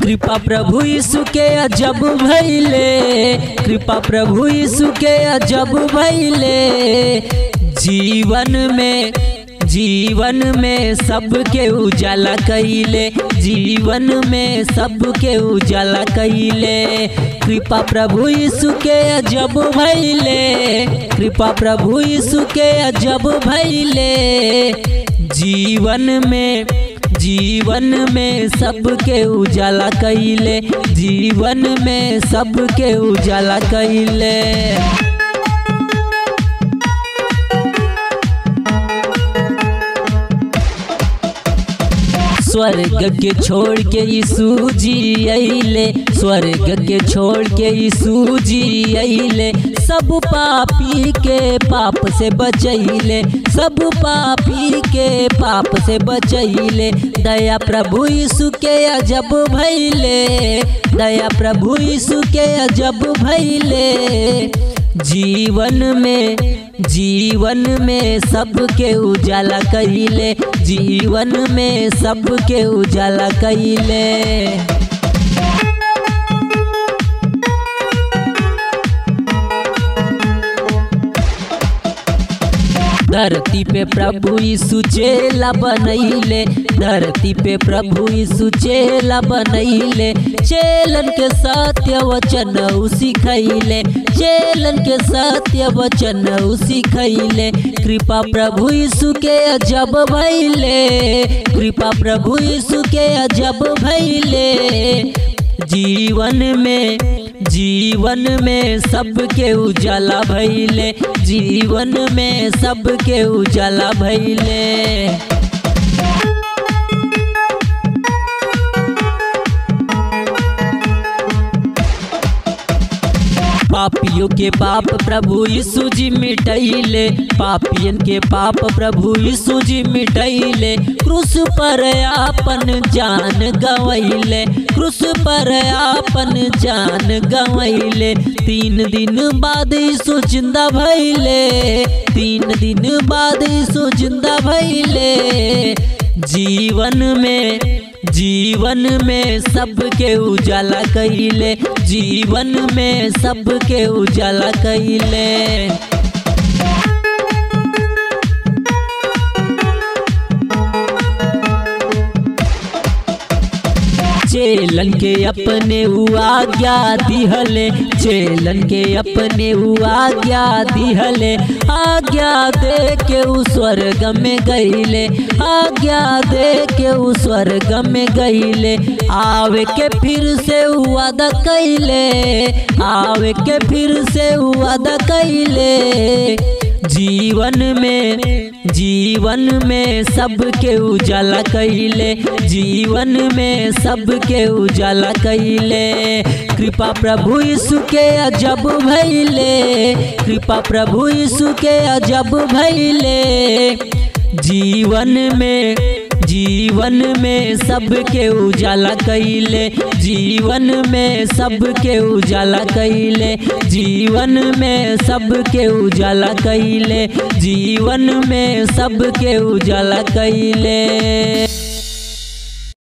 कृपा प्रभु यीशु के अजब भैले कृपा प्रभु यीशु के अजब भैले जीवन में जीवन में सबके उजाला कैले जीवन में सबके उजाला कैले कृपा प्रभु यीशु के अजब भैले कृपा प्रभु यीशु के अजब भैले जीवन में जीवन में सबके उजाला कैले जीवन में सबके उजाला कैले स्वर्ग के छोड़ के यीशु जी अइले स्वर्ग के छोड़ के यीशु जी अइले सब पापी के पाप से बचैले सब पापी के पाप से बचैले दया प्रभु यीशु के अजब भैले दया प्रभु यीशु के अजब भैले जीवन में जीवन में सबके उजाला कैले जीवन में सबके उजाला कैले धरती पे प्रभु यीशु चेला बनैले धरती पे प्रभु यीशु चेला बनैले चेलन के सत्य वचन सिखैले चेलन के सत्य वचन सिखैले कृपा प्रभु यीशु के अजब भैले कृपा प्रभु यीशु के अजब भैले जीवन में जीवन में सबके उजाला भैले जीवन में सबके उजाला भैले पापियों के पाप प्रभु यीशु जी मिटैले पापियन के पाप प्रभु यीशु जी मिटैले क्रूस पर आपन जान गवैले क्रूस पर आपन जान गवैले तीन दिन बाद यीशु जिंदा भैले तीन दिन बाद यीशु जिंदा भैले जीवन में जीवन में सबके उजाला कैले जीवन में सबके उजाला कैले चेलन के अपने हुआ गया दिहले चेलन के अपने हुआ गया दिहले आज्ञा दे के उस स्वर्ग में गईले आज्ञा दे के उस स्वर्ग में गईले आवे के फिर से वादा कैले आवे के फिर से वादा कैले जीवन में जीवन में सबके उजाला कैले जीवन में सबके उजाला कैले कृपा प्रभु यीशु के अजब भैले कृपा प्रभु यीशु के अजब भैले जीवन में जीवन में सबके उजाला कैले जीवन में सबके उजाला कैले जीवन में सबके उजाला कैले जीवन में सबके उजाला कैले